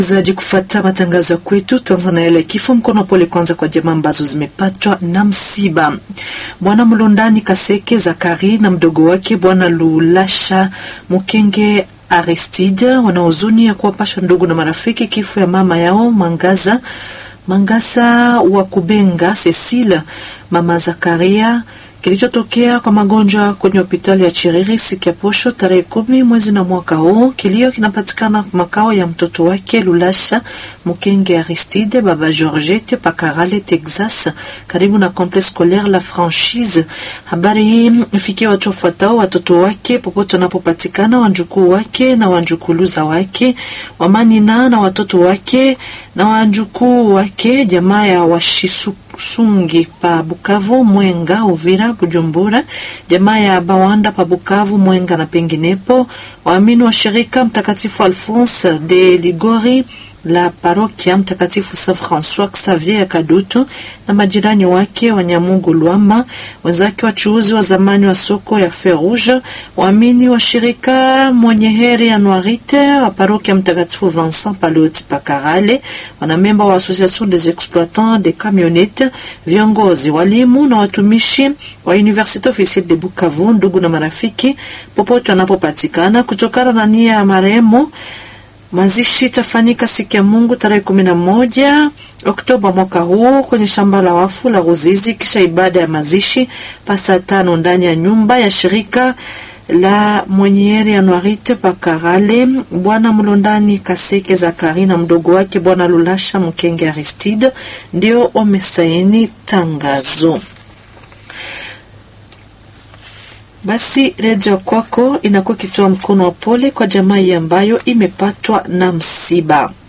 zaji kufata matangazo ya kwetu Tanzania ile kifo mkono pole kwanza kwa jamaa ambazo zimepatwa na msiba. Bwana Mlondani Kaseke Zakari na mdogo wake Bwana Lulasha Mukenge Aristide wana huzuni ya kuwapasha ndugu na marafiki kifo ya mama yao Mangaza Mangasa wa Kubenga Cecile mama Zakaria kilichotokea kwa magonjwa kwenye hospitali ya Chiriri siku ya posho tarehe kumi mwezi na mwaka huu. Kilio kinapatikana makao ya mtoto wake Lulasha Mukenge Aristide baba Georgette Pakarale Texas, karibu na complexe scolaire La Franchise. Habari hii ifikie watu wafuatao: watoto wake popote wanapopatikana, wanjukuu wake na wanjukuluza wake, wamanina na watoto wake na wanjukuu wake, jamaa ya washisu Sungi pa Bukavu, Mwenga, Uvira, Bujumbura, jamaa ya Bawanda pa Bukavu, Mwenga na penginepo, waamini wa shirika Mtakatifu Alphonse de Ligori la parokia Mtakatifu Saint Francois Xavier ya Kadutu na majirani wake wa Nyamungu Lwama, wenzake wachuuzi wa zamani wa soko ya Ferouge, waamini wa shirika Mwenye Heri Anuarite wa parokia Mtakatifu Vincent Paloti Pakarale, wanamemba wa Association des exploitants des camionnettes, viongozi, walimu na watumishi wa Universite Officielle de Bukavu, ndugu na marafiki popote wanapopatikana, kutokana na nia ya marehemu Mazishi itafanyika siku ya Mungu tarehe kumi na moja Oktoba mwaka huu kwenye shamba la wafu la Ruzizi, kisha ibada ya mazishi pasa tano ndani ya nyumba ya shirika la Mwenyeri Anuarite Pakarale. Bwana Mlondani Kaseke Zakari na mdogo wake Bwana Lulasha Mkenge Aristide ndio wamesaini tangazo. Basi redio kwako inakuwa ikitoa mkono wa pole kwa jamii ambayo imepatwa na msiba.